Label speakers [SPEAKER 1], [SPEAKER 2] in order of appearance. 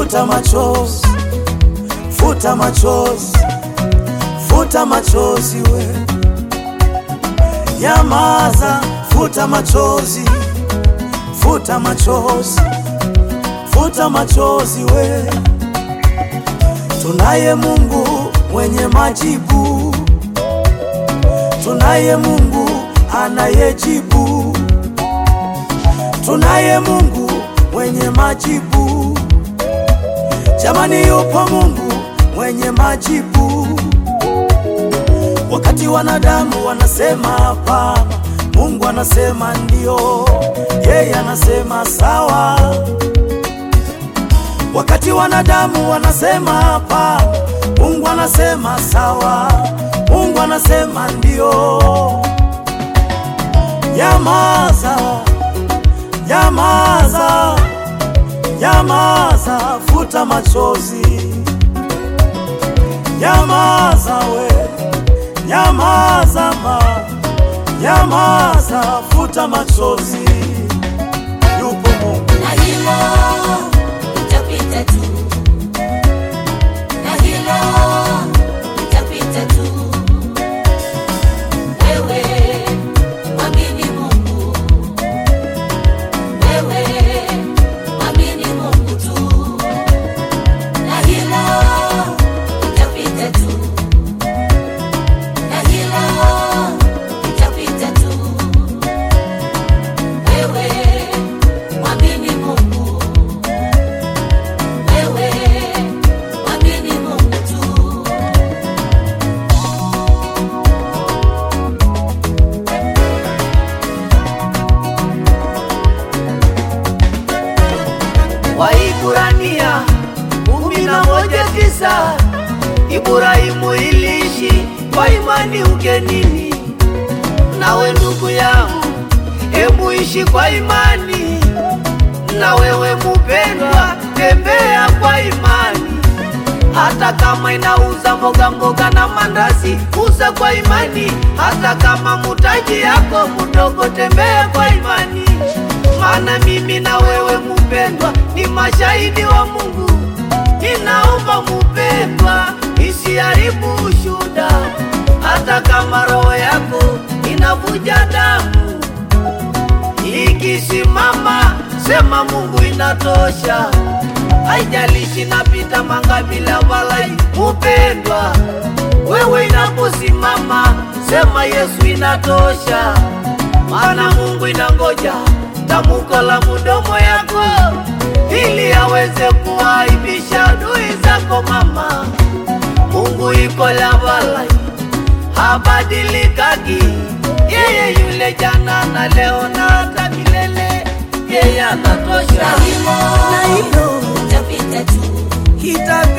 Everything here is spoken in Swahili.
[SPEAKER 1] futa machozi, futa machozi, futa machozi we, nyamaza, futa machozi, futa machozi, futa machozi we, tunaye Mungu mwenye majibu, tunaye Mungu anayejibu, tunaye Mungu mwenye majibu. Jamani, yupo Mungu mwenye majibu. Wakati wanadamu wanasema hapana, Mungu anasema ndio, yeye anasema sawa. Wakati wanadamu wanasema hapana, Mungu anasema sawa, Mungu anasema ndio. Nyamaza, nyamaza, nyamaza, futa machozi, nyamaza we, nyamaza ma, nyamaza, futa machozi, yupo Mungu.
[SPEAKER 2] na hilo litapita tu, na hilo litapita tu. Wewe mwamini Mungu, wewe mwamini Mungu tu, na hilo litapita tu, na hilo litapita tu. Wewe mwamini Mungu, wewe mwamini Mungu tu.
[SPEAKER 3] Waiburania kumi na moja tisa Ibrahimu iliishi kwa imani ugenini. Nawe ndugu yangu, hebu ishi kwa imani. Na wewe mupendwa, tembea kwa imani. Hata kama inauza mboga mboga na mandazi, uza kwa imani. Hata kama mutaji yako mdogo, tembea kwa imani. Maana mimi na wewe mupendwa, ni mashahidi wa Mungu. Ninaomba mupendwa, isiharibu ushuda, hata kama roho yako inavuja damu. Ikisimama sema Mungu inatosha, haijalishi napita mangabila walai. Mupendwa, wewe inaposimama sema Yesu inatosha, maana Mungu inangoja tamuko la mudomo yako ili aweze kuaibisha adui zako mama. Mungu iko lavalai habadilikaki, yeye yule jana na leo na hata milele, yeye anatosha.
[SPEAKER 2] Na hilo litapita tu,
[SPEAKER 3] Itapita